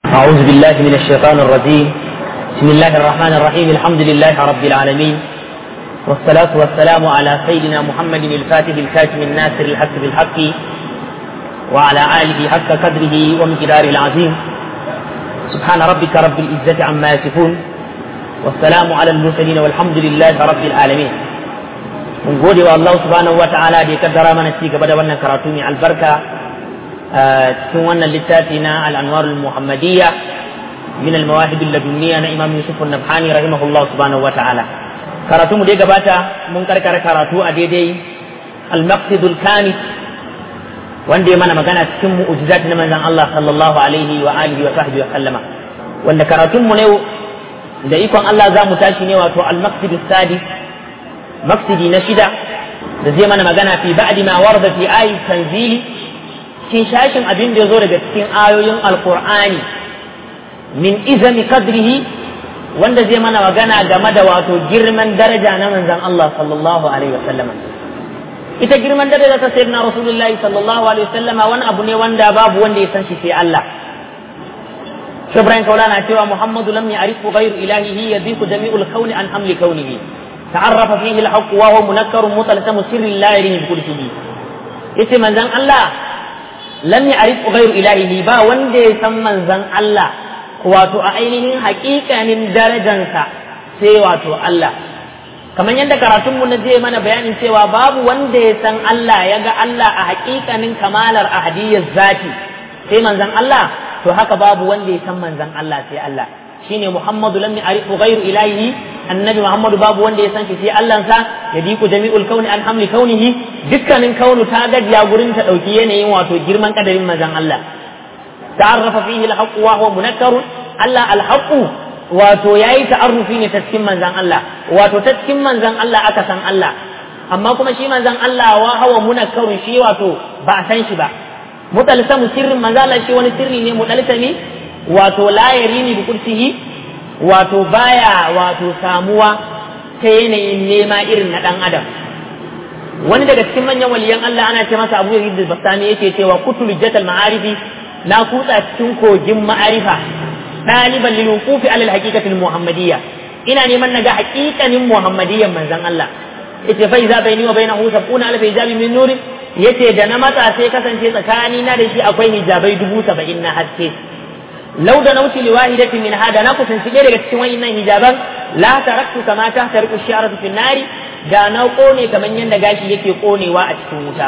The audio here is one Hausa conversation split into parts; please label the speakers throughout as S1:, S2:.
S1: أعوذ بالله من الشيطان الرجيم بسم الله الرحمن الرحيم الحمد لله رب العالمين والصلاة والسلام على سيدنا محمد الفاتح الكاتم الناصر الحق بالحق وعلى آله حق قدره ومقداره العظيم سبحان ربك رب العزة عما يصفون والسلام على المرسلين والحمد لله رب العالمين mun gode wa Allah subhanahu wa ta'ala da ya kaddara mana ci gaba da wannan karatu mai albarka cikin wannan littafi na al-anwar al-muhammadiyya min al-mawahib al-ladunniya na Imam Yusuf an-Nabhani rahimahullah subhanahu wa ta'ala karatu mu dai gabata mun karkara karatu a daidai al-maqsid al-kamil wanda ya mana magana cikin mu'jizat na manzon Allah sallallahu alaihi wa alihi wa sahbihi wa sallama wanda karatun mu ne da ikon Allah za mu tashi ne wato al-maqsid as-sadis مقصدي نشدة da zai mana magana fi ba'di ma warda fi ayi tanzili cikin shashin abin da ya zo daga cikin ayoyin alqur'ani min izami qadrihi wanda zai mana magana game da wato girman daraja na manzon Allah sallallahu alaihi wasallam ita girman daraja ta sayyidina rasulullahi sallallahu alaihi wasallam wani abu ne wanda babu wanda ya san shi sai Allah Ibrahim Kaulana cewa Muhammadu lam ya'rifu ghayru ilahihi yadhiku jami'ul kauni an hamli kaunihi تعرف فيه الحق وهو منكر مطلسم سر لا يريه بكل شيء yace manzon Allah lam ya'rif ghayru ilahihi ba wanda ya san manzon Allah wato a ainihin haƙiƙanin darajansa sai wato Allah kamar yadda karatun mu na je mana bayanin cewa babu wanda ya san Allah ya ga Allah a haƙiƙanin kamalar ahadiyyar zati sai manzon Allah to haka babu wanda ya san manzon Allah sai Allah shine Muhammadu lam ya'rifu ghayru ilahihi annabi Muhammadu babu wanda ya san shi sai Allah sa ya diku jami'ul kauni an hamli kaunihi dukkanin kaunu ta gajiya gurin ta dauki yanayin wato girman kadarin manzon Allah ta'arrafa fihi al-haqq wa huwa munakkar Allah al-haqq wato yayi ta'arrufi ne ta cikin manzon Allah wato ta cikin manzon Allah aka san Allah amma kuma shi manzon Allah wa hawa munakkarun shi wato ba a san shi ba mutalsamu sirrin manzon Allah shi wani sirri ne mutalsami wato la yarini bi kursihi wato baya wato samuwa ta yanayin nema irin na dan adam wani daga cikin manyan waliyan Allah ana ce masa Abu Yazid al-Bastami yake cewa kutul jatal ma'arifi na kutsa cikin kogin ma'arifa ɗaliban lil wuqufi ala al-haqiqati al-muhammadiyya ina neman naga haƙiƙanin muhammadiyyan manzon Allah yace fa iza baini wa bainahu sab'una alf hijabi min nuri yace da na matsa sai kasance tsakani na da shi akwai hijabai dubu saba'in na haske لو دنوت لواحدة من هذا نقص سجل cikin wayannan hijaban la taraktu kama ta tariku shi'aratu fi nari da na kone kaman yanda gashi yake konewa a cikin wuta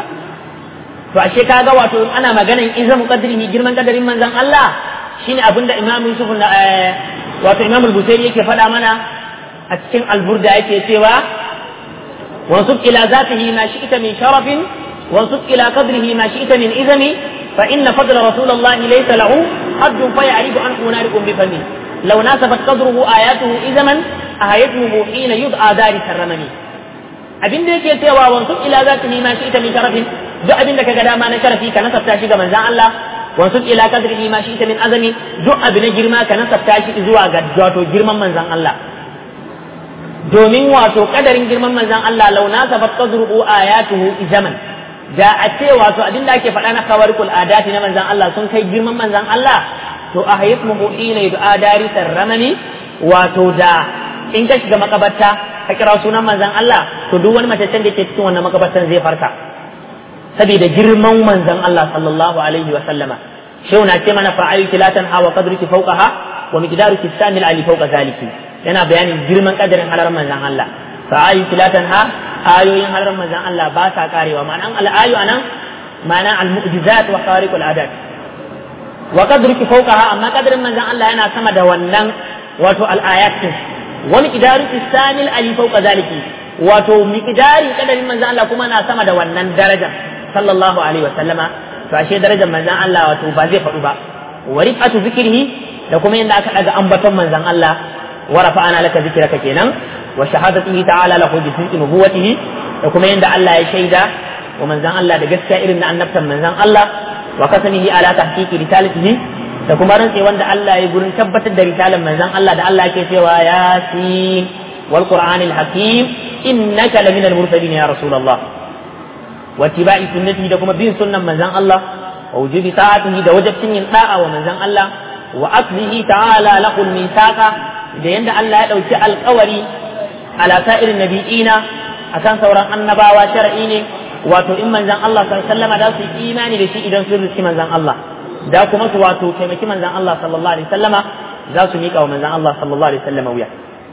S1: to ashe kaga wato ana maganan izam qadrihi girman kadarin manzon Allah shine abinda Imam Yusuf na wato Imam al-Busairi yake faɗa mana a cikin al-Burda yake cewa wansub ila zatihi ma shi'ta min sharafin wansub ila qadrihi ma shi'ta min izami فإن فضل رسول الله ليس له حد فيعرف عنه نارق بفمه لو ناسبت قدره آياته إذا من أهيته حين يدعى دار الرمم abin da yake cewa wansu ila za ta nima shi ita min sharafin duk abin da kaga dama na sharafi ka nasabta shi ga manzan Allah wansu ila kadri ma shi ita min azami duk abin na girma ka nasabta shi zuwa ga wato girman manzan Allah domin wato kadarin girman manzan Allah law nasabat qadruhu ayatuhu izaman da a ce wato abin da ake faɗa na kawarikul adati na manzan Allah sun kai girman manzan Allah to a hayat muhina yud'a dari sarramani wato da in ka shiga makabarta ka kira sunan manzan Allah to duk wani mataccen da ke cikin wannan makabartan zai farka saboda girman manzan Allah sallallahu alaihi wa sallama shehu na ce mana fa'ayu kilatan hawa qadruki fawqaha wa miqdaruki sanil ali fawqa zaliki yana bayanin girman kadarin halar manzan Allah fa'ayu kilatan ha ayoyin halar manzan Allah ba sa karewa ma'anan al'ayu anan ma'anan al-mu'jizat wa khariqul adat wa qadruki fawqaha amma qadrin manzan Allah yana sama da wannan wato al-ayat din wa miqdaruki sanil ali fawqa zaliki wato miqdari qadarin manzan Allah kuma na sama da wannan daraja sallallahu alaihi wa sallama to ashe darajar manzan Allah wato ba zai faɗu ba wa rifatu zikrihi da kuma yanda aka daga ambaton manzan Allah wa rafa'ana laka zikraka kenan wa shahadatihi ta'ala lahu bi sidqi nubuwatihi da kuma yanda Allah ya shaida wa manzan Allah da gaskiya irin na annabtan manzan Allah wa kasamihi ala tahqiqi risalatihi da kuma rantse wanda Allah ya gurin tabbatar da risalan manzan Allah da Allah yake cewa yasin wal qur'anil hakim innaka laminal mursalin ya rasulullah wa tibai sunnati da kuma bin sunnan manzan Allah wa wujubi ta'atihi da wajibcin yin da'a wa manzan Allah wa aklihi ta'ala lahul mithaqa da yanda Allah ya dauki alƙawari ala sa'irin nabiyina akan sauran annabawa shar'i ne wato in manzan Allah sallallahu alaihi wasallam da su imani da shi idan sun riski manzan Allah da kuma su wato taimaki manzan Allah sallallahu alaihi wasallama za su miƙa wa manzan Allah sallallahu alaihi wasallama wuya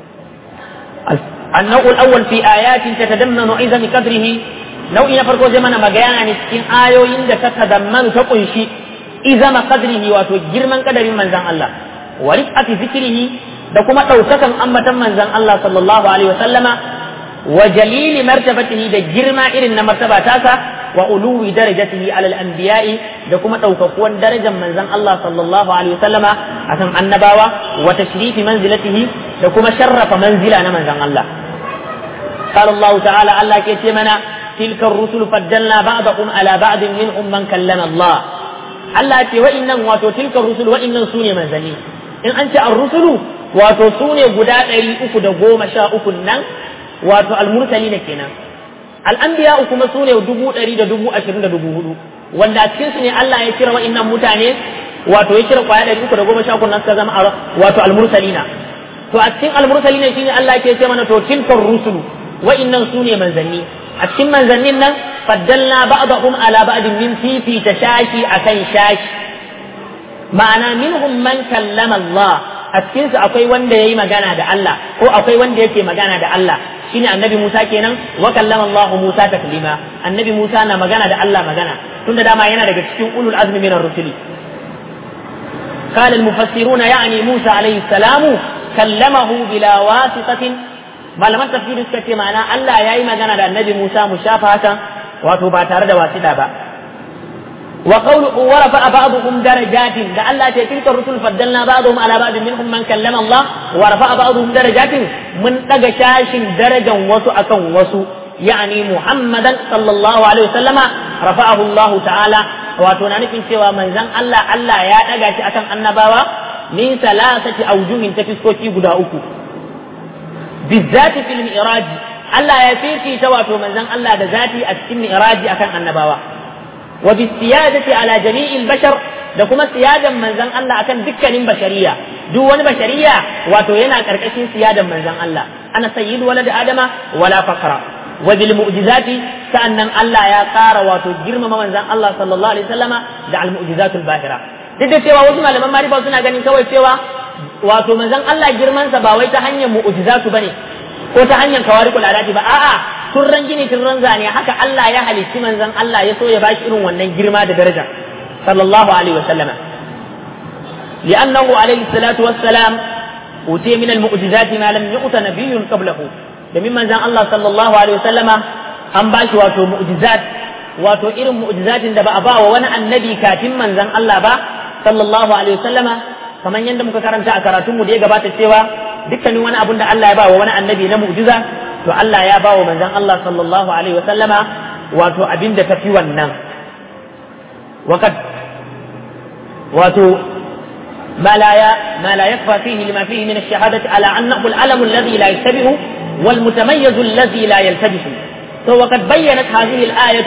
S1: النوع الأول في آيات تتضمن عظم قدره نوع نفرق زمن مجانا نسكين آيو يند تتضمن تقنشي عظم قدره واتو جرما قدر من زن الله ورفعة ذكره da kuma ɗaukakan ambatan manzan Allah sallallahu alaihi wasallama wa jalili martabatihi da girma irin na martaba tasa wa uluwi darajatihi alal anbiya'i da kuma ɗaukakuwan darajar manzan Allah sallallahu alaihi wasallama akan annabawa wa tashrifi manzilatihi da kuma sharrafa manzila na manzan Allah قال الله تعالى الله كيتمنا تلك الرسل فضلنا بعضهم على بعض منهم من كلم الله الله كي وإن واتو تلك الرسل وإن سوني منزلين إن أنت الرسل wato su ne guda ɗari uku da goma sha uku nan wato almursali na kenan al'anbiya kuma su ne dubu ɗari da dubu ashirin da dubu hudu wanda a cikin su ne Allah ya kira wa'innan mutane wato ya kira kwaya ɗari uku da goma sha uku nan suka zama wato almursalina to a cikin almursalina shine Allah ke ce mana to tilkar rusulu wa'innan su ne manzanni a cikin manzannin nan faddalna ba'dahum ala ba'din min fifita shashi akan shashi ma'ana minhum man kallama Allah a cikinsu akwai wanda ya yi magana da Allah ko akwai wanda yake magana da Allah shine annabi Musa kenan wa kallama Allah Musa taklima annabi Musa na magana da Allah magana tunda dama yana daga cikin ulul azmi minar rusuli قال المفسرون يعني موسى عليه السلام كلمه بلا واسطة malaman tafsiri suka ce ma'ana Allah ya yi magana da annabi Musa mu shafa hakan wato ba tare da wasida ba وقوله ورفع بعضهم درجات ده الله تلك الرسل فضلنا بعضهم على بعض منهم من كلم الله ورفع بعضهم درجات من دغ شاش درجا وسو اكن وسو يعني محمدا صلى الله عليه وسلم رفعه الله تعالى wato na nufin cewa manzon Allah Allah ya daga shi akan annabawa min salasati aujuhin ta fiskoki guda uku bizzati fil mi'raj Allah ya fifita wato manzon Allah da zati a cikin mi'raji akan annabawa وبالسيادة على جميع البشر da kuma siyadan manzan Allah akan dukkanin bashariya duk wani bashariya wato yana karkashin siyadan manzan Allah ana sayyidu walad adama wala fakra wa bil mu'jizati sa'annan Allah ya ƙara wato girmama manzan Allah sallallahu alaihi wasallama da al mu'jizatul bahira duk da cewa wasu malaman marifa suna ganin kawai cewa wato manzan Allah girmansa ba wai ta hanyar mu'jizatu bane ko ta hanyar kawariqul adati ba a'a turran gini turran zane haka Allah ya halicci manzon Allah ya so ya bashi irin wannan girma da daraja sallallahu alaihi wa sallama li'annahu alaihi salatu wassalam utiya min al-mu'jizati ma lam yu'ta nabiyyun qablahu domin manzon Allah sallallahu alaihi wa sallama an bashi wato mu'jizat wato irin mu'jizatin da ba a ba wa wani annabi kafin manzon Allah ba sallallahu alaihi wa sallama kamar yadda muka karanta a karatunmu da ya gabata cewa dukkanin wani abun da Allah ya ba wa wani annabi na mu'jiza to Allah ya ba wa manzon Allah sallallahu alaihi wa sallama wato abin da tafi wannan وقد wato ما لا ما لا يخفى فيه لما فيه من الشهادة على أنه العلم الذي لا يشتبه والمتميز الذي لا يلتبس وقد بينت هذه الآية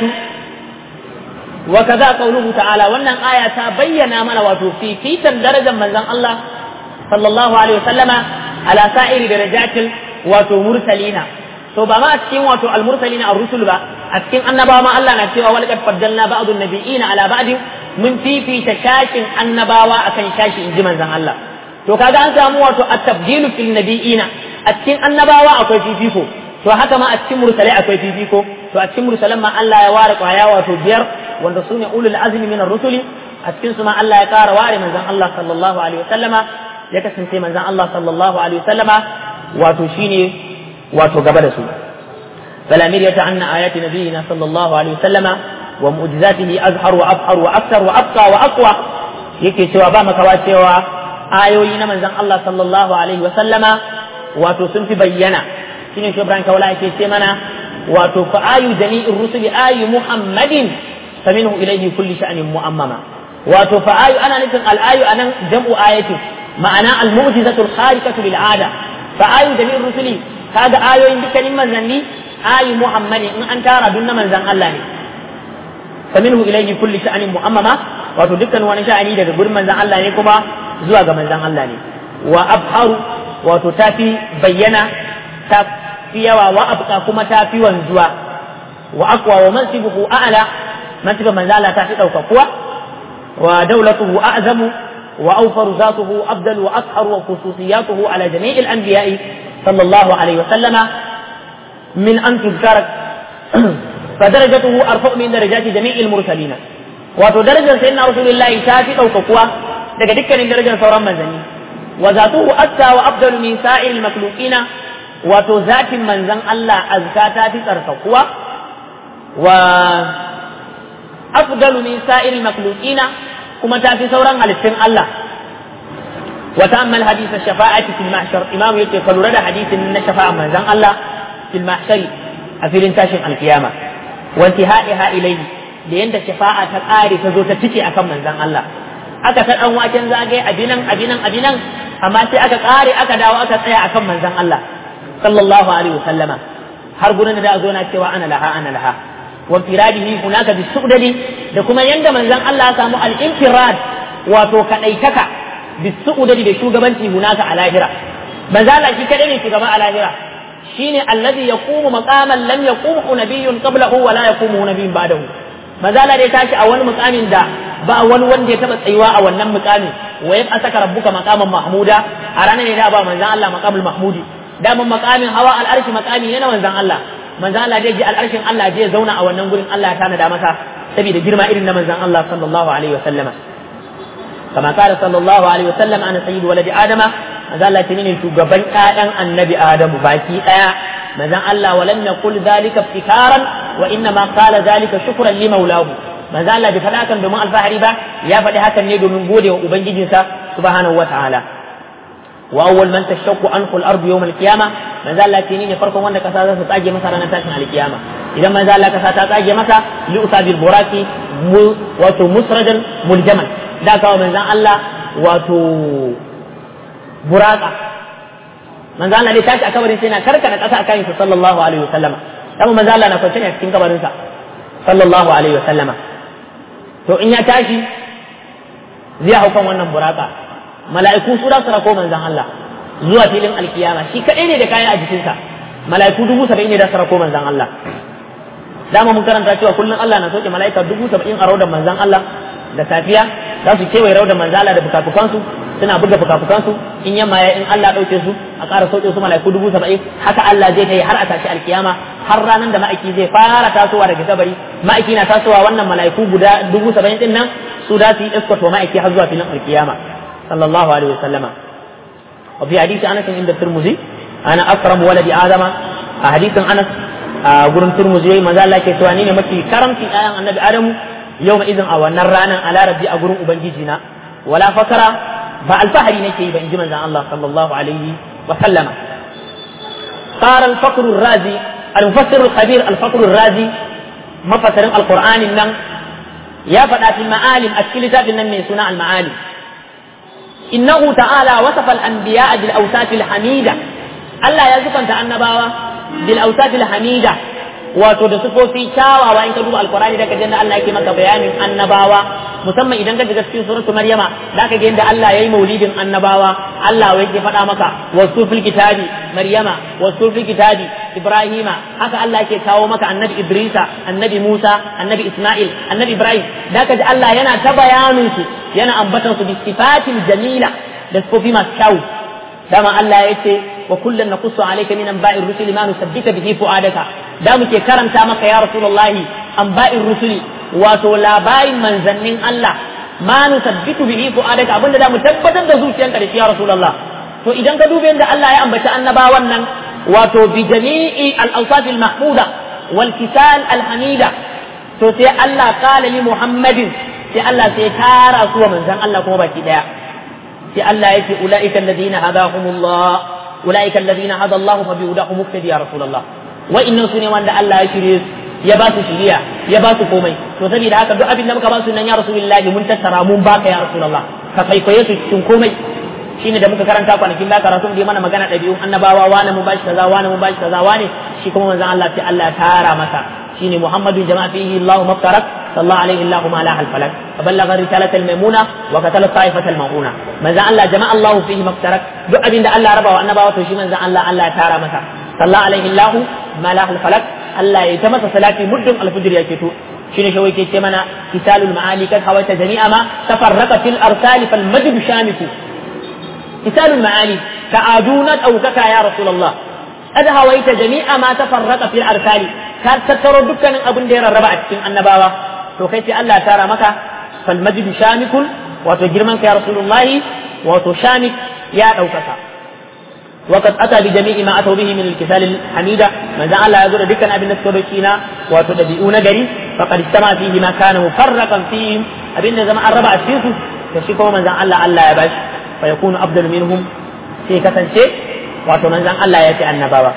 S1: وكذا قوله تعالى وأن آية بين من واتو في في درجة من الله صلى الله عليه وسلم على سائر درجات واتو مرسلين to ba ma a cikin wato almursalina ar-rusul ba a cikin annabawa ma Allah na cewa walaqad faddalna ba'dun nabiyina ala ba'din mun fifita shashin annabawa akan shashi inji manzon Allah to kaga an samu wato at-tabdilu fil nabiyina a cikin annabawa akwai fifiko to haka ma a cikin mursalai akwai fifiko to a cikin mursalan ma Allah ya ware kwaya wato biyar wanda sune ulul azmi min ar-rusuli a cikin su ma Allah ya kara ware manzon Allah sallallahu alaihi wasallama ya kasance manzon Allah sallallahu alaihi wasallama wato shine wato gaba da su فلا مرية عن آيات نبينا صلى الله عليه وسلم ومعجزاته أزهر وأبهر وأكثر وأبقى وأقوى yake cewa ba makawa cewa ayoyi na manzon Allah sallallahu alaihi wasallama wato sun fi bayyana shine shi Ibrahim Kawala yake ce mana wato fa ayu jami'ir rusuli ayu Muhammadin faminhu ilayhi kulli sha'nin mu'ammama wato fa ayu ana nufin al ayu anan jam'u ayatin ma'ana al mu'jizatul khariqatu lil ada fa ayu jami'ir rusuli kaga ayoyin dukkanin manzanni ayi muhammadi in an tara dun na manzan Allah ne faminhu ilayhi kulli sha'anin mu'ammama wato dukkan wani sha'ani daga gurin manzan Allah ne kuma zuwa ga manzon Allah ne wa abharu wato tafi bayyana ta fi yawa wa abqa kuma ta fi wanzuwa wa aqwa wa mansibuhu a'la mansibin manzon Allah ta fi kuwa wa dawlatuhu a'zamu wa awfaru zatuhu afdal wa ashar wa khususiyatuhu ala jami'il anbiya'i sallallahu alaihi wa sallama min an tuzkara فدرجته أرفع من درجات جميع المرسلين wato darajar sayyidina rasulullahi ta fi ɗaukakuwa daga dukkanin darajar sauran manzanni wa zatuhu aska wa afdalu min sa'il makhluqina wato zatin manzan Allah azka ta fi tsarkakuwa wa afdalu min sa'il makhluqina kuma ta fi sauran halittun Allah wa ta'ammal hadith ash-shafa'ati fil mahshar imam yake ka lura da hadisin na shafa'a manzan Allah fil mahshari a filin tashin alkiyama wa intihaiha ilayhi da yanda shafa'a ta ƙare ta zo ta cike akan manzon Allah aka ta dan waken zagaye abinan abinan abinan amma sai aka ƙare aka dawo aka tsaya akan manzon Allah sallallahu alaihi wasallama har gurin da zo na cewa ana laha ana laha wa firadihi hunaka bi sudadi da kuma yanda manzon Allah ya samu al-infirad wato kadaitaka bi sudadi da shugabanci hunaka a lahira manzon Allah shi kadai ne shugaba a lahira shine alladhi yaqumu maqaman lam yaqumu nabiyyun qablahu wa la yaqumu nabiyyun ba'dahu mazala dai tashi a wani mukamin da ba wani wanda ya taba tsayuwa a wannan mukamin wa ya saka rabbuka maqaman mahmuda a ranar ne da ba manzon Allah maqamul mahmudi daman makamin hawa al'arshi makami ne na manzon Allah manzon Allah dai ji al'arshin Allah je zauna a wannan gurin Allah ya tanada masa saboda girma irin na manzon Allah sallallahu alaihi wa sallama kama kala sallallahu alaihi wa sallam ana sayyidu waladi adama manzon Allah ne shugaban ƴaƴan annabi adamu baki daya manzon Allah walam yaqul dhalika iftikaran wa inna ma qala dhalika shukran li maulahu manzon Allah bai faɗa hakan domin alfahari ba ya faɗi hakan ne domin gode wa ubangijinsa subhanahu wa ta'ala wa awwal man tashaqqu anhu al-ardu yawm al-qiyamah manzo Allah ce ne farkon wanda kasa za ta tsage masa ranar tashin al-qiyama idan manzo Allah kasa ta tsage masa li usabil buraki wato musradan muljaman da kawo manzo Allah wato buraka manzo Allah dai tashi a kabarin sai na karkada kasa a kayan sallallahu alaihi wasallama dan manzo Allah na kwance ne a cikin kabarin sa sallallahu alaihi wasallama to in ya tashi zai hau kan wannan buraka mala'iku su da su rako manzon Allah zuwa filin alkiyama shi kadai ne da kayan a jikinsa mala'iku dubu saba'in ne da su rako manzon Allah dama mun karanta cewa kullum Allah na soke mala'ika dubu saba'in a raudan manzon Allah da safiya za su kewaye raudan manzon Allah da fukafukansu suna buga fukafukansu in yamma ya in Allah ɗauke su a ƙara sauke su mala'iku dubu saba'in haka Allah zai ta yi har a tashi alkiyama har ranar da ma'aiki zai fara tasowa daga kabari ma'aiki na tasowa wannan mala'iku guda dubu saba'in din nan su da su yi iskwato ma'aiki har zuwa filin alkiyama صلى الله عليه وسلم وفي حديث انس عند الترمذي انا اكرم ولد ادم حديث انس gurin turmuzi maza Allah ke cewa ni ne mafi karamci ayan annabi adamu yau ma izin a wannan ranar a larabci a gurin ubangiji na wala fakara ba alfahari nake yi ba in ji manzon Allah sallallahu alaihi wa sallama qara al-faqr ar-razi al-mufassir al-khabir al-faqr ar-razi mafasarin al-qur'ani nan ya faɗa fil ma'alim a cikin littafin nan mai suna al-ma'alim إنه تعالى وصف الأنبياء بالأوصاف الحميدة الله يزفن النباوة بالأوصاف الحميدة wato da sufofi kyawawa in ka duba alkurani da ka da Allah yake maka bayanin annabawa musamman idan ka shiga cikin suratu maryama da ka ga yadda Allah yayi maulidin annabawa Allah yake faɗa maka wasu fil kitabi maryama wasu fil kitabi ibrahima haka Allah yake kawo maka annabi idrisa annabi musa annabi isma'il annabi ibrahim da ka ji Allah yana ta bayanin su yana ambatan su bi sifatil jamila da sifofi masu kyau dama Allah ya ce wa kullun naqussu alayka min anba'ir rusuli ma nusabbita bihi fu'adaka da muke karanta maka ya rasulullahi anba'ir rusuli wato labarin manzannin Allah ma nusabbitu bihi fu'adaka abinda da mu tabbatar da zuciyanka da shi ya rasulullah to idan ka dube yadda Allah ya ambaci annabawan nan wato bi jami'i al-awsaf al-mahmuda wal kisal al-hamida to sai Allah qala li muhammadin sai Allah sai tara su wa manzan Allah kuma baki daya sai Allah ya ce ulaika alladhina hadahumullah ulaika alladhina hada Allah fa bi hudahum muqtadi ya rasulullah wa innan sune wanda Allah ya shirye su ya ba su shiriya ya ba su komai to saboda haka duk abin da muka ba su nan ya rasulullahi mun tattara mun baka ya rasulullah ka kwaikwaye su cikin komai shine da muka karanta kwanakin da karatu da mana magana ɗabi'un annabawa wani mun bashi kaza wani mun bashi kaza wani shi kuma manzon Allah sai Allah ya tara masa shine Muhammadun jama'a fihi Allahu maftarak صلى عليه الله ما لاح الفلك فبلغ الرسالة الميمونة وقتل الطائفة المؤونة من ذا الله جمع الله فيه ما افترك دو أبين الله ربا وأنبا وتوشي من ذا الله الله تارى مسا صلى عليه الله ما لاح الفلك الله يتمس صلاتي مدن الفجر يكتو شنو شوي كي منا كتال المعالي قد حويت جميع ما تفرق في الأرسال فالمجد شامك كتال المعالي كعادونة أو ككا يا رسول الله قد هويت جميع ما تفرق في الأرسال ka tattaro dukkanin abin da ya rarraba a cikin annabawa to kai sai Allah ya tara maka fal majid shamikun wato girman ka ya rasulullahi wato shamik ya daukaka وقد اتى بجميع ما اتوا به من الكسال الحميده من ذا الله يقول دكان ابن السودوكينا وتدبيون غري فقد اجتمع فيه ما كان مفرقا فيهم ابن زمان الربع فيه فشيكو من ذا الله الله يا باش فيكون افضل منهم في كتنشي واتو من ذا الله ياتي النبوه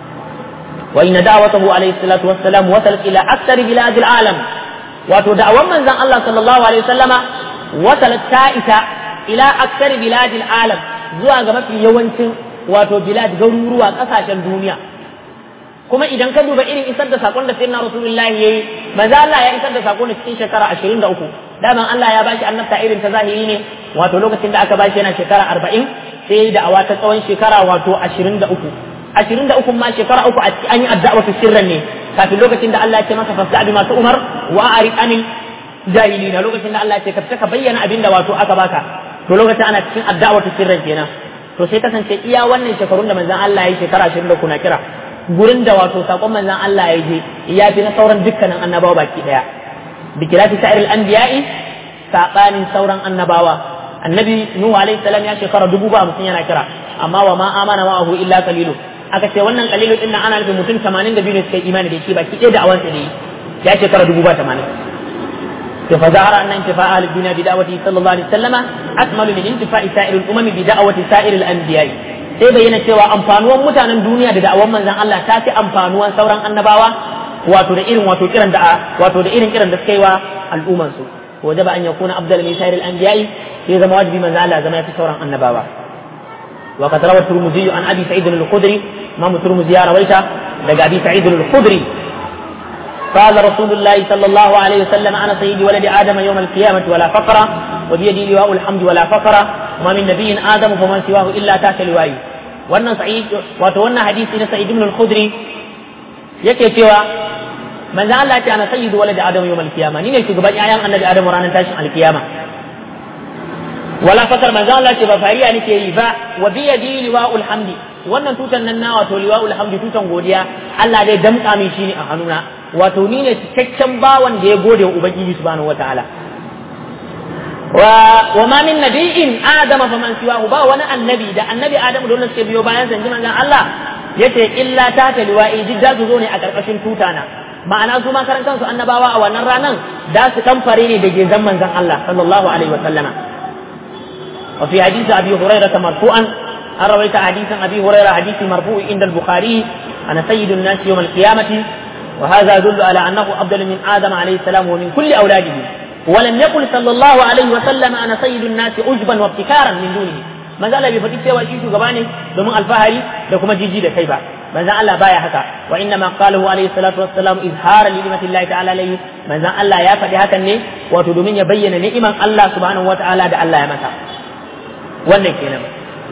S1: وإن دعوته عليه الصلاة والسلام وصلت إلى أكثر بلاد العالم wato da'awan manzon Allah sallallahu alaihi wasallama wasalat ta isa ila aksar biladil alam zuwa ga mafi yawancin wato bilad garuruwa kasashen duniya kuma idan ka duba irin isar da sakon da sayyidina rasulullahi yayi manzo Allah ya isar da sakon cikin shekara 23 daman Allah ya bashi annabta irin ta zahiri ne wato lokacin da aka bashi yana shekara 40 sai da'awa ta tsawon shekara wato 23 ashirin da uku ma shekara uku a an yi addu'a ta sirran ne kafin lokacin da Allah ya ce masa fasda bi masu umar wa a'rid anil jahilina lokacin da Allah ya ce ka ka bayyana abin da wato aka baka to lokacin ana cikin addu'a ta sirran kenan to sai kasance iya wannan shekarun da manzon Allah ya yi shekara ashirin da uku na kira gurin da wato sakon manzon Allah ya je ya fi na sauran dukkanin annabawa baki daya bikirati sa'iril anbiya'i sabanin sauran annabawa annabi nuhu alaihi salam ya shekara dubu ba hamsin yana kira amma wa ma amana ma'ahu illa qalilu aka ce wannan kalilu din nan ana nufin mutum 82 ne suka yi imani da shi baki ɗaya da awansa ne ya shekara dubu ba 80 to fa zahara annan intifa ahli dunya bi da'wati sallallahu alaihi wasallama akmalu min intifa'i sa'iril umami bi da'wati sa'iril anbiya'i sai bayyana cewa amfanuwan mutanen duniya da da'awan manzon Allah ta fi amfanuwan sauran annabawa wato da irin wato kiran da wato da irin kiran da suka yi wa al'umman su wajaba an yakuna afdal min sa'iril anbiya'i sai zama wajibi manzon Allah zama ya fi sauran annabawa وقد روى الترمذي عن ابي سعيد الخدري امام الترمذي رويته لقى ابي سعيد الخدري قال رسول الله صلى الله عليه وسلم انا سيد ولد ادم يوم القيامه ولا فقر وبيدي لواء الحمد ولا فقر وما من نبي ادم فمن سواه الا تحت لوائي wannan sa'id wato wannan hadisi na sa'id ibn al-khudri yake cewa manzo Allah ya ce ana sayyidu walad adam yawm al-qiyamah ni ne shugaban yayan annabi adam ranar tashin al-qiyama wala fakar manzo Allah ce ba fariya nake yi ba wa bi yadi liwa'ul hamdi wannan tutan nan na wato liwa'ul hamdi tutan godiya Allah dai damka min shi ne a hannuna wato ni ne cikakken bawan da ya gode wa ubangiji subhanahu wataala wa wa ma min nabiyyin adama faman siwahu ba wani annabi da annabi adamu da wannan suke biyo bayan zanji manzon Allah yace illa ta ta liwa'i duk da su zo ne a karkashin tutana ma'ana su ma karan kansu annabawa a wannan ranan da su kamfare ne da gezan manzon Allah sallallahu alaihi wa sallama وفي حديث أبي هريرة مرفوعا أن رويت حديث أبي هريرة حديث مرفوع عند البخاري أنا سيد الناس يوم القيامة وهذا يدل على أنه أفضل من آدم عليه السلام ومن كل أولاده ولم يقل صلى الله عليه وسلم أنا سيد الناس عجبا وابتكارا من دونه ما زال بفتيك سوى شيء غباني دومن الفهري لكم جيجي da kai ba manzon Allah baya haka wa inna ma qalahu alayhi salatu wassalam izhara li ni'mati Allah ta'ala alayhi manzon Allah ya faɗi hakan ne wato domin ya bayyana ni'iman Allah subhanahu wa ta'ala da Allah ya masa wannan kenan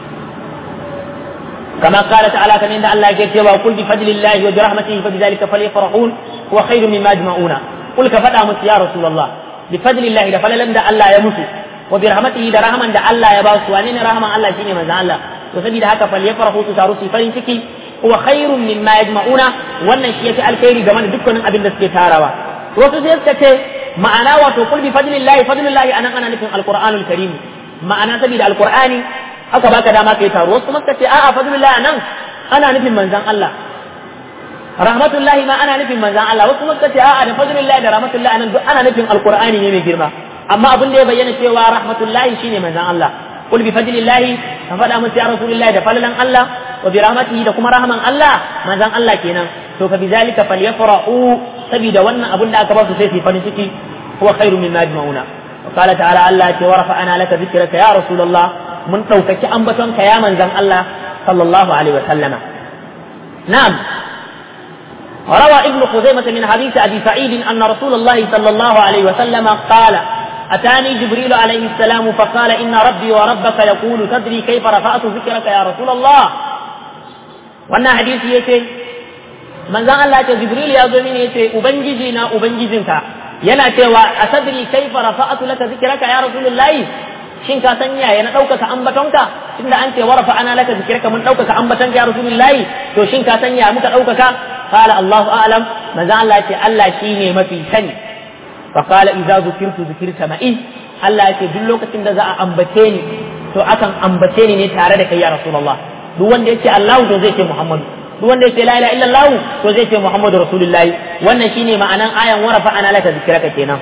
S1: كما قال تعالى كما عند الله يقول وقل بفضل الله وبرحمته فبذلك فليفرحون هو خير مما يجمعون قل كفدا مس يا رسول الله بفضل الله ده فللن ده الله يمسو وبرحمته ده رحمن ده الله يباس وانين رحمن الله شيني من الله وسبي ده هكا فليفرحوا تساروا فرين ciki هو خير مما يجمعون wannan shi yafi alkhairi game da dukkanin abin da suke tarawa wasu sai suka ce ma'ana wato kul bi fadlillahi fadlillahi anan ana nufin alqur'anul karim ma'ana saboda alqur'ani aka baka dama kai taro wasu kuma ce a'a fadlullah nan ana nufin manzon Allah rahmatullahi ma ana nufin manzon Allah wasu kuma ce a'a da fadlullah da rahmatullahi nan duk ana nufin alqur'ani ne mai girma amma abin da ya bayyana cewa rahmatullahi shine manzon Allah qul bi fadlillahi ka faɗa musu ya rasulullahi da falalan Allah wa bi rahmatihi da kuma rahman Allah manzon Allah kenan to fa bizalika falyafrahu saboda wannan abin da aka ba su sai su farin ciki huwa khairu mimma yajma'una وقال تعالى الله ورفعنا لك ذكرك يا رسول الله mun ɗaukaki ambatonka ya manzan Allah sallallahu alaihi wa sallama na'am روى ابن خزيمة من حديث أبي سعيد أن رسول الله صلى الله عليه وسلم قال أتاني جبريل عليه السلام فقال إن ربي وربك يقول تدري كيف رفعت ذكرك يا رسول الله wannan hadisi yace manzon Allah ce Jibril ya zo mini yace ubangiji na ubangijinka yana cewa asadri kaifa rafa'atu laka zikraka ya rasulullahi shin ka san yaya na ɗaukaka ambatonka tunda an ce warafa ana laka zikraka mun ɗaukaka ambatonka ya rasulullahi to shin ka san yaya muka ɗaukaka qala Allahu a'lam manzon Allah ce Allah shine mafi sani fa qala idza zukirtu zikirta ma'i Allah ce duk lokacin da za a ambace ni to akan ambace ni ne tare da kai ya rasulullah duk wanda yace Allah to zai ce Muhammadu duk wanda yace la ilaha illallah to zai ce Muhammadu rasulullahi wannan shine ma'anan ayan warafa ana laka zikraka kenan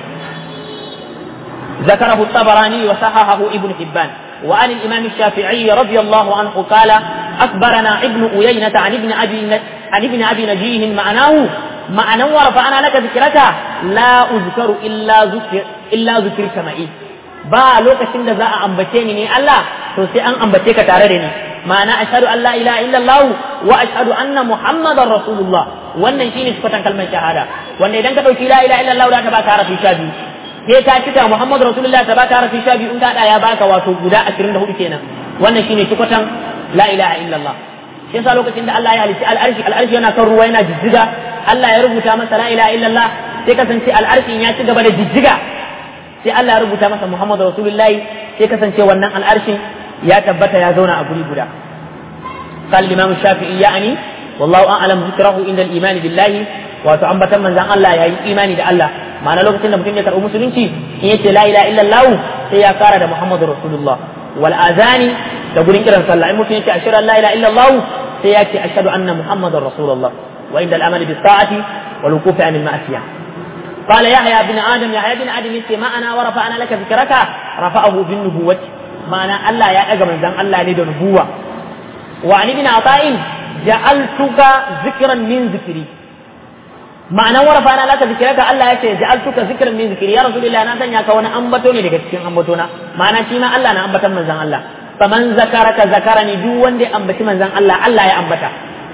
S1: ذكره الطبراني وصححه ابن حبان وعن الإمام الشافعي رضي الله عنه قال أخبرنا ابن أيينة عن ابن أبي عن ابن أبي نجيه معناه معنى ورفعنا لك ذكرك لا أذكر إلا ذكر إلا ذكرك معي ba lokacin da za a ambace ni ne Allah to sai an ambace ka tare da ni ma'ana ashhadu an la ilaha illallah wa ashhadu anna muhammadar rasulullah wannan shine sifatan kalmar shahada wanda idan ka dauki la ilaha illallah da ta baka harafi sha biyu sai ka cika muhammadu rasulullah ta baka harafi sha biyu in ka ya baka wato guda 24 kenan wannan shine sifatan la ilaha illallah shi yasa lokacin da Allah ya halitta al'arshi al'arshi yana kan ruwa yana jijjiga Allah ya rubuta masa la ilaha illallah sai kasance al'arshin ya ci gaba da jijjiga sai Allah ya rubuta masa Muhammadu Rasulullahi sai kasance wannan al'arshin ya tabbata ya zauna a guri guda قال الإمام الشافعي يعني والله أعلم ذكره عند الإيمان بالله wato ambatan manzan Allah ya yi imani da Allah ma'ana lokacin da mutum ya karɓi musulunci in yace la ilaha illallah sai ya kara da Muhammadu Rasulullah wal azani da gurin kiran sallah in mutum yace ashhadu an la ilaha illallah sai ya ce ashhadu anna Muhammadar Rasulullah wa inda al-amal bis sa'ati wal wuquf an al-ma'siyah قال يحيى بن ادم يحيى بن ادم يتي ما انا ورفعنا لك ذكرك رفعه بالنبوة معنى الله يا اجا من الله ne da nubuwa وعن ابن عطاء جعلتك ذكرا من ذكري معنى ورفعنا لك ذكرك الله يتي جعلتك ذكرا من ذكري يا رسول الله na sanya ka wani ambato ne daga cikin ambatona ma'ana shi ma Allah na ambatan manzon Allah faman zakaraka zakarani duk wanda ya ambaci manzon Allah Allah ya ambata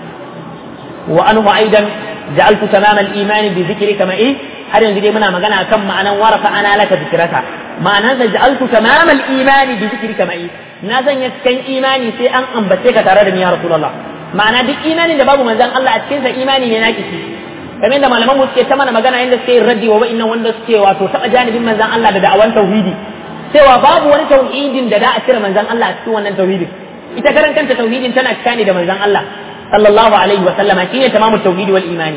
S1: wa anhu aidan ja'altu tamam al-iman bi dhikrika ma'i har yanzu dai muna magana kan ma'anan warafa ana laka zikraka ma'anan da ja'altu tamam al-iman bi dhikrika ma'i na zanya cikin imani sai an ambace ka tare da ni ya rasulullah ma'ana duk imanin da babu manzon Allah a cikin sa imani ne naki shi kamar da malaman mu suke ta mana magana yadda suke raddi wa wa'annan wanda suke wato taba janibin manzon Allah da da'awan tauhidi cewa babu wani tauhidin da da a cire manzon Allah a cikin wannan tauhidin ita karan kanta tauhidin tana cika ne da manzon Allah sallallahu alaihi wa sallama shine tamamu tauhid wal imani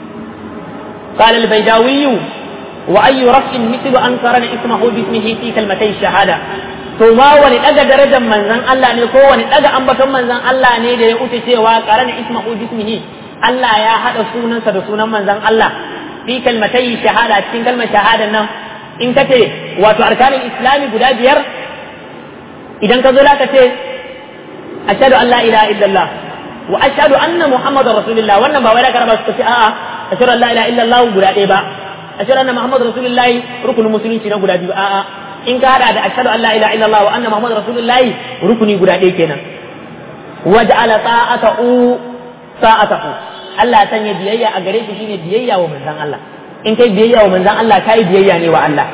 S1: قال البيداوي وأي رفع مثل أن قرن اسمه باسمه في كلمتي الشهادة to ma wani daga darajar manzon Allah ne ko wani daga ambaton manzon Allah ne da ya wuce cewa qarana ismahu bismihi Allah ya hada sunansa da sunan manzon Allah fi kalmatai shahada cikin kalmar shahadan nan in ka ce wato arkanin islami guda biyar idan ka zo ka ce ashhadu an la ilaha illallah wa ashhadu anna muhammadar rasulullah wannan ba wai da karaba su ce a'a ashhadu an la ilaha illallah guda ɗaya ba ashhadu anna muhammadar rasulullah rukunin musulunci na guda biyu a'a in ka hada da ashhadu an la ilaha illallah wa anna muhammadar rasulullah rukuni guda ɗaya kenan waj'ala ta'atahu sa'atahu Allah ya sanya biyayya a gare shi shine biyayya wa manzon Allah in kai biyayya wa manzon Allah kai biyayya ne wa Allah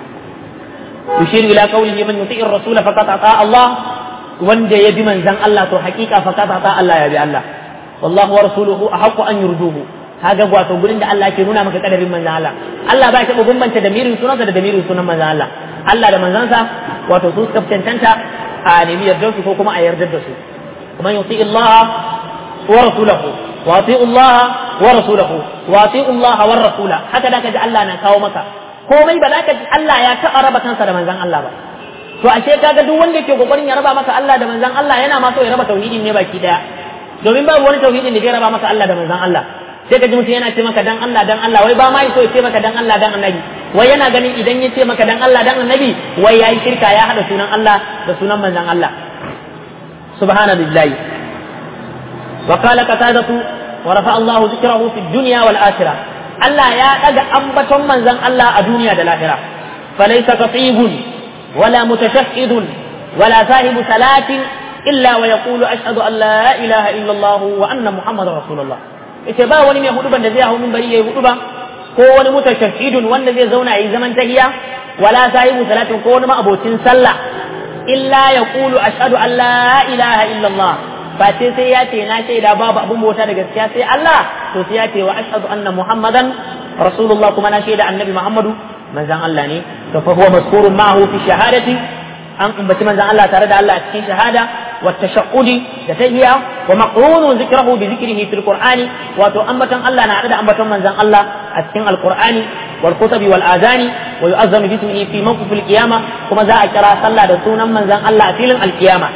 S1: yushiru ila qawlihi man yuti'ir rasul faqad ata Allah wanda ya bi manzon Allah to hakika faqad ata Allah ya bi Allah wallahu wa rasuluhu ahqqu an yurduhu kaga wato gurin da Allah ke nuna maka kadarin manzon Allah Allah ba ya bambanta da mirin sunansa da damirin sunan manzon Allah Allah da manzansa wato su suka cancanta a nemi yardar su ko kuma a yardar da su kuma yuti Allah wa rasulahu wa ati Allah wa rasulahu wa ati Allah wa rasula haka da kaji Allah na kawo maka komai ba za ka ji Allah ya taɓa raba kansa da manzon Allah ba to ashe kaga duk wanda ke kokarin ya raba maka Allah da manzon Allah yana ma so ya raba tauhidin ne baki daya domin babu wani tauhidin da zai raba maka Allah da manzon Allah sai ka ji mutum yana ce maka dan Allah dan Allah wai ba ma so ya ce maka dan Allah dan annabi wai yana ganin idan ya ce maka dan Allah dan annabi wai yayi shirka ya hada sunan Allah da sunan manzon Allah subhanallahi wa qala qatadatu wa rafa Allah dhikrahu fi dunya wal akhirah Allah ya daga ambaton manzon Allah a duniya da lahira falaysa qatibun wala mutashahhidun wala sahibu salatin illa wa yaqulu ashhadu an la ilaha illa Allah wa anna muhammadar rasulullah yace ba wani mai huduban da zai hau minbari yayi huduba ko wani mutashahhidun wanda zai zauna yayi zaman tahiya wala sahibu salatin ko wani abocin sallah illa yaqulu ashhadu an la ilaha illa Allah ba ce sai ya ce na shaida babu abun bauta da gaskiya sai Allah to sai ya ce wa ashhadu anna muhammadan rasulullah kuma na shaida annabi muhammadu manzan Allah ne to fa huwa maskurun ma'ahu fi shahadati an ambaci manzan Allah tare da Allah a cikin shahada wa tashaqqudi da tahiyya wa maqrunu zikrahu bi zikrihi fil qur'ani wato ambaton Allah na da ambaton manzan Allah a cikin alqur'ani wal kutubi wal adani wa yu'azzanu bismihi fi mawqif al qiyamah kuma za a kira sallah da sunan manzan Allah a filin al qiyamah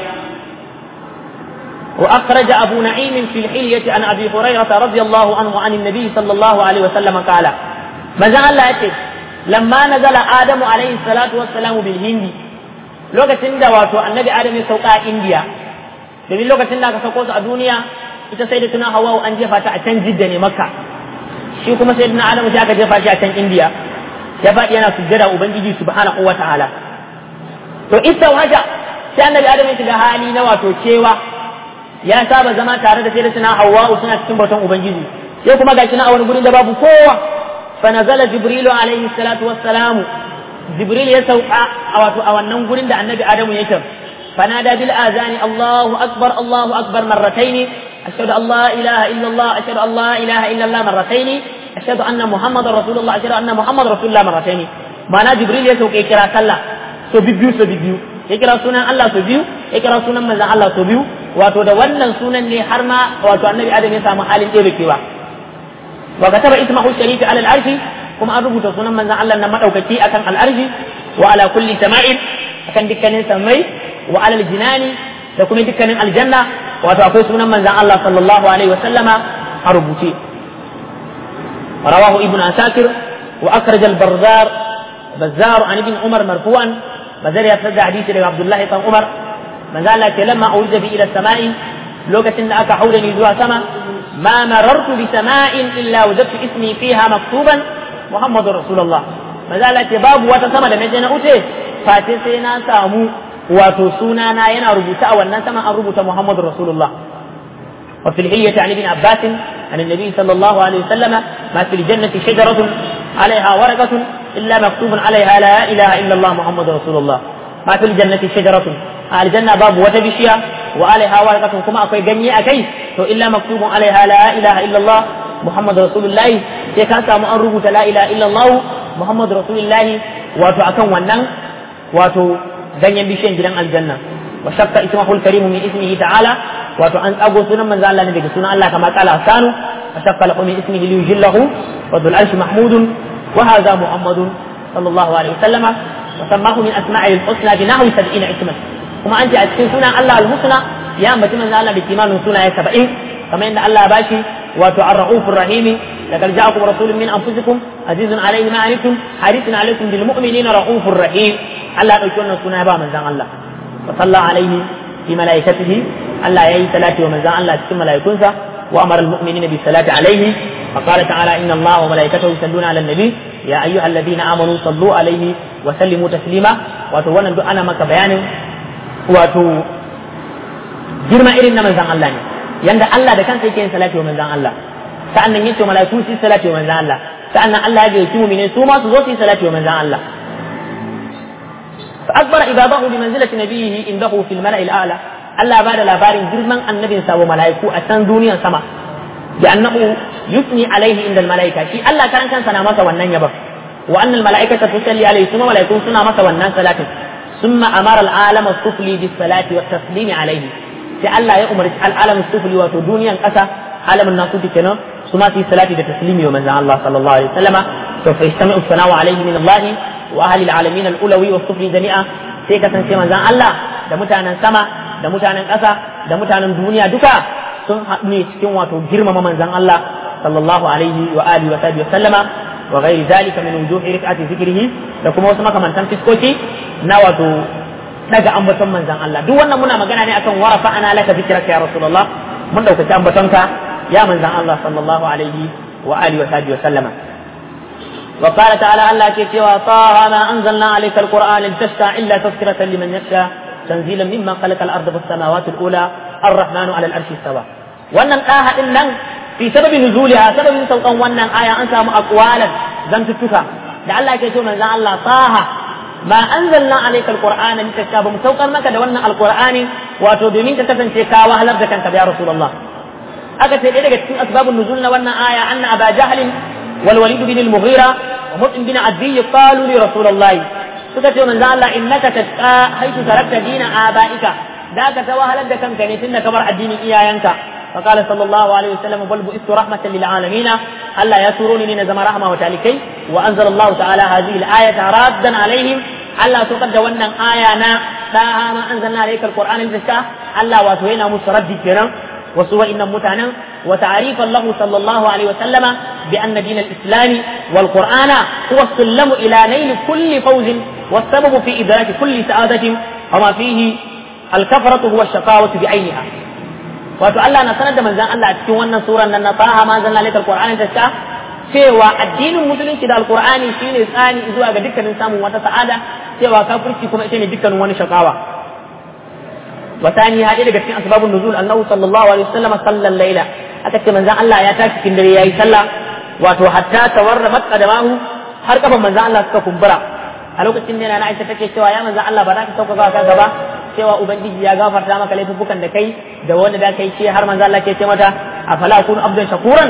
S1: وأخرج أبو نعيم في الحلية عن أبي هريرة رضي الله عنه عن النبي صلى الله عليه وسلم قال ماذا الله يتي لما نزل آدم عليه الصلاة والسلام بالهند lokacin da wato annabi adam ya sauka a indiya domin lokacin da aka sauko su a duniya ita sai da tuna hawa an jefa ta a can jidda ne makka shi kuma sai da adam sai aka jefa shi a can indiya ya faɗi yana sujjada ubangiji subhanahu wa ta'ala to ita waja sai annabi adam ya shiga hali na wato cewa ya saba zama tare da sai da tuna hawa suna cikin bautan ubangiji sai kuma gashi na a wani gurin da babu kowa fa nazala jibrilu alaihi salatu wassalamu jibril ya sauka a wato a wannan gurin da annabi adamu yake fanada bil azani allahu akbar allahu akbar marrataini ashhadu an la ilaha illa allah ashhadu an la ilaha illa allah marrataini ashhadu anna muhammadar rasulullah ashhadu anna muhammadar rasulullah marrataini ma'ana jibril ya sauka ya kira sallah so bibiyu so bibiyu ya kira sunan Allah so biyu ya kira sunan manzon Allah so biyu wato da wannan sunan ne har ma wato annabi adam ya samu halin ɗebe kewa wa kataba ismahu sharifi ala al-arshi kuma an rubuta sunan manzon Allah na madaukaki akan al'arshi wa ala kulli sama'in akan dukkanin samai wa ala jinani da kuma dukkanin aljanna wato akwai sunan manzon Allah sallallahu alaihi wa sallama a rubuce rawahu ibn asakir wa akhraj al-barzar bazzar an ibn umar marfu'an bazar ya tada hadisi daga abdullah ibn umar manzo Allah ce lamma aujja bi ila sama'i lokacin da aka haura ni zuwa sama ma marartu bi sama'in illa wajadtu ismi fiha maktuban Muhammadu Rasulullah maza Allah ce babu wata sama da naje na uce face sai na samu wato sunana yana rubuta a wannan sama an rubuta Muhammadu Rasulullah wa fil hiyyati an ibn Abbas an annabi sallallahu alaihi wasallam ma fil jannati shajaratun alaiha waraqatun illa maktubun alaiha la ilaha illa Allah Muhammadu Rasulullah ma fil jannati shajaratun a aljanna babu wata bishiya wa alaiha waraqatun kuma akwai ganye a kai to illa maktubun alaiha la ilaha illa Allah Muhammadu Rasulullahi sai ka samu an rubuta la ilaha illallah Muhammadu Rasulullahi wato akan wannan wato ganyen bishiyan gidan aljanna wa shakka ismahu al-karim min ismihi ta'ala wato an tsago sunan manzo Allah ne daga sunan Allah kama qala sanu wa shakka lahu min ismihi li yujillahu wa dhul arshi mahmudun wa hadha muhammadun sallallahu alaihi wasallama wa sammahu min asma'i al-husna bi nahwi 70 isman kuma an ce a cikin sunan Allah al-husna ya ambaci manzo Allah da kimanin sunaye 70 kamar yadda Allah ya bashi wato ar-ra'ufur rahimi لقد جاءكم رسول من انفسكم عزيز عليه ما عنتم حريص عليكم بالمؤمنين رؤوف رحيم الله dauki wannan suna ba manzon Allah wa salla alaihi fi malaikatihi Allah yayi salati wa manzon Allah cikin malaikunsa wa amara almu'minina bi salati alaihi fa qala ta'ala inna Allah wa malaikatahu yusalluna ala nabi ya ayyuhalladhina amanu sallu alaihi wa sallimu taslima wato wannan duk ana maka bayanin wato girma irin na manzon Allah ne yanda Allah da kansa yake yin salati wa manzon Allah sa'annan yace malaiku su salati wa manzon Allah sa'annan Allah ya gayyaci mu'minin su ma su zo su salati wa manzon Allah fa akbara ibadahu bi manzilati nabiyhi indahu fil mala'il a'la Allah ba da labarin girman annabin sa wa malaiku a can duniyan sama bi annahu yusni alaihi inda al malaika shi Allah karan kansa na masa wannan yaba wa annal malaikata tusalli alaihi kuma malaikun suna masa wannan salatin ثم أمر العالم السفلي بالصلاة والتسليم عليه sai Allah ya umarci al'alamin sufuli wato duniyan ƙasa alamin nasu kenan su ma su yi salati da taslimi wa manzan Allah sallallahu alaihi wasallama to fa istami'u sana'u alaihi min Allah wa ahli al'alamin al'ulawi wa sufli jami'a sai kasance manzan Allah da mutanen sama da mutanen ƙasa da mutanen duniya duka sun haɗu ne cikin wato girmama manzan Allah sallallahu alaihi wa alihi wa sahbihi wa sallama wa ghairi zalika min wujuhi rif'ati zikrihi da kuma wasu makamantan fiskoki na wato daga ambaton manzan Allah duk wannan muna magana ne akan warafa ana laka zikraka ya rasulullah mun daukaci ambatonka ya manzan Allah sallallahu alaihi wa alihi wa sahbihi wa sallama wa qala ta'ala Allah ke cewa taha ma anzalna alayka alquran litashqa illa tazkiratan liman yakhsha tanzilan mimma khalaqa al-ardha was samawati al-ula ar-rahmanu 'ala al-arshi istawa wannan daha din nan fi sababin nuzuliha sababin saukan wannan aya an samu aqwalan zantuttuka da Allah ke ce manzon Allah taha ma anzalna alayka alqur'ana litashaba mu saukar maka da wannan alqur'ani wato domin ka kasance ka wahalar da kanka ya rasulullah aka ce daga cikin asbabun nuzul na wannan aya anna aba jahl wal walid bin al-mughira wa mut'im bin adiyy qalu li rasulullah suka ce manzon Allah innaka tasqa haythu tarakta dina abaika da ka ta wahalar da kanka ne tunda kamar addinin iyayenka فقال صلى الله عليه وسلم بل بئست رحمة للعالمين ألا يسروني من زم رحمة وتالكي وأنزل الله تعالى هذه الآية رادا عليهم ألا تقد ونن آيانا فها ما أنزلنا عليك القرآن الزكاة ألا واتوينا مسرد كنا وسوى إن متعنا وتعريفا له صلى الله عليه وسلم بأن دين الإسلام والقرآن هو السلم إلى نيل كل فوز والسبب في إدراك كل سعادة وما فيه الكفرة هو الشقاوة بعينها wato Allah na sanar da manzon Allah a cikin wannan suran nan na faha ma zanna alaikal qur'ani ta ta cewa addinin musulunci da alqur'ani shine tsani zuwa ga dukkanin samun wata sa'ada cewa kafirci kuma ita ne dukkanin wani shakawa wa tani hadi daga cikin asbabun nuzul annahu sallallahu alaihi wasallam sallal layla aka ce manzon Allah ya tashi cikin dare yayi sallah wato hatta tawarramat qadamahu har kafan manzon Allah suka kumbura a lokacin da na Aisha take cewa ya manzon Allah ba za ka sauka ka gaba cewa ubangiji ya gafarta maka laifukan da kai da wanda da kai ce har manzo Allah ke ce mata afala kun abdan shakuran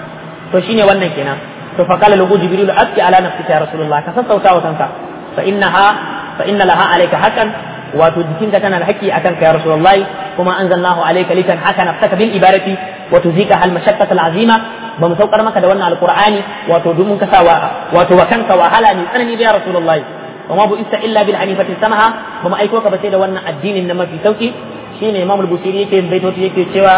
S1: to shine wannan kenan to fa qala lahu jibril abki ala nafsika ya rasulullah ka sassauta wa kanka fa innaha fa inna laha alayka haqqan wato jikinka tana da haƙƙi akan ka ya rasulullah kuma anzalnahu alayka likan haka nafsaka bil ibadati wa tuzika al mashaqqat al azima ba mu saukar maka da wannan alqur'ani wato domin ka sa wato wa kanka wahala ne tsanani da ya rasulullah وما بئست الا بالحنيفه السمحه وما ايكو ka bace da wannan addinin na mafi sauki shine imam al-busiri yake baitoti yake cewa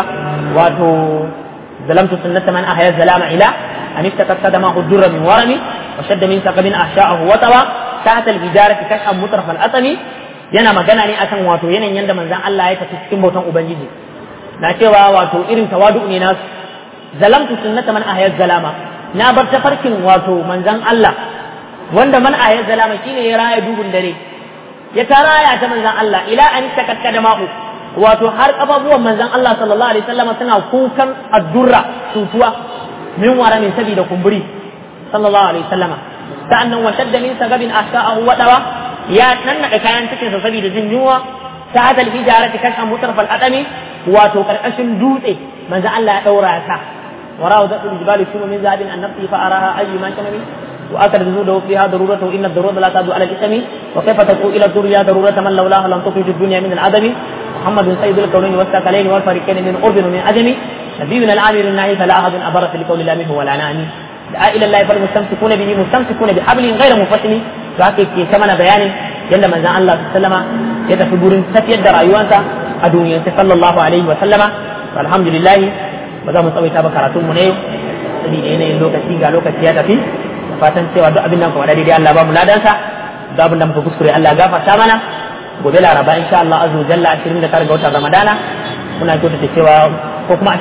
S1: wato zalamtu sunnata man ahya zalama ila an iftaqat qadama hudurra min warami wa shadda min saqabin ahsha'ahu wa tawa tahta al-bidarati kash'an mutraf al-atami yana magana ne akan wato yanayin yanda manzon Allah ya tafi cikin bautan ubangiji na cewa wato irin tawadu ne nasu zalamtu sunnata man ahya zalama na bar tafarkin wato manzon Allah wanda man a zalama shine ya raya duhun dare ya ta raya ta manzan Allah ila an takatta da ma'u wato har kafafuwan manzan Allah sallallahu alaihi wasallam suna kukan addurra tutuwa min wara min sabida kumburi sallallahu alaihi wasallam sa'annan wa shadda min sagabin asha'ahu wa dawa ya nannaka kayan cikin sa saboda jin yunwa ta hadal hijarati kashan mutarfal adami wato karkashin dutse manzan Allah ya daura ta وراء ذات الجبال شم من ذهب عن نفسه فأراها أي ما شمني وأكد جنوده فيها ضرورته إن الضرورة لا تعدو على الإثم وكيف تقول إلى الدنيا ضرورة من لولاها لم تخرج الدنيا من العدم محمد سيد الكونين والثقلين والفريقين من أرض ومن عدم نبينا العامر النهي فلا أحد أبرت لقول الله منه ولا نعم دعا إلى الله فالمستمسكون به مستمسكون بحبل غير منفصل فهكذا كمان بيان yadda manzon Allah sallama ya tafi gurin tafiyar da rayuwarsa a duniyar sallallahu alaihi wa sallama alhamdulillah ba za mu tsawaita ba karatun mu ne saboda yanayin lokaci ga lokaci ya tafi da fatan cewa duk abin da muka faɗa daidai Allah ba mu ladansa duk abin da muka kuskure Allah ya gafarta mana gobe laraba insha Allah azza jalla 29 ga watan Ramadana muna kyautata cewa ko kuma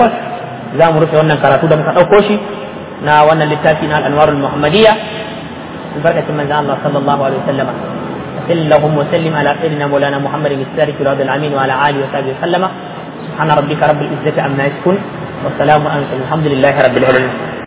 S1: 28 za mu rufe wannan karatu da muka ɗauko shi na wannan littafi na al-anwarul muhammadiyya albarkacin manzon Allah sallallahu alaihi wasallam اللهم وسلم على سيدنا مولانا محمد السارك العبد الامين وعلى اله وصحبه وسلم سبحان ربك رب العزه عما يصفون والسلام على الحمد لله رب العالمين